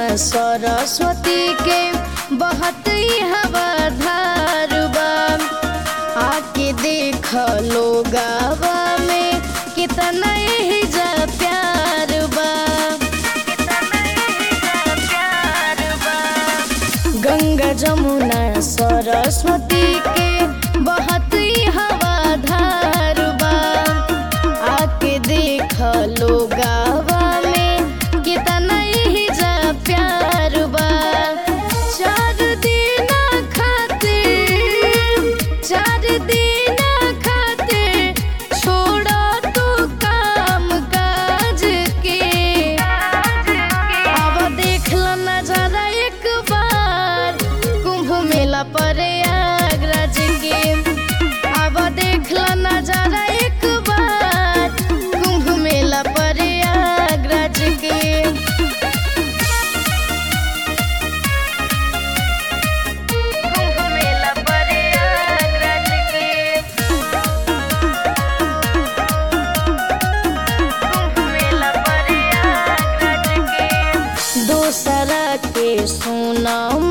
सरस्वती के बहत हवा धारुबा आके देख लोगावा में कितना ही जा प्यार बा गंगा जमुना सरस्वती के बहत हवा धारुबा आके देख लोगावा में कितना ही जा प्यार बा चार दिन खातिर चार दिन खातिर छोड़ा तू काम काज के अब देख लो नजारा एक बार कुंभ मेला पर प्रयागराज के अब देख लो नजारा एक बार कुंभ मेला पर प्रयागराज के कुंभ मेला प्रयागराज के कुंभ मेला प्रयागराज के दूसरा के सुना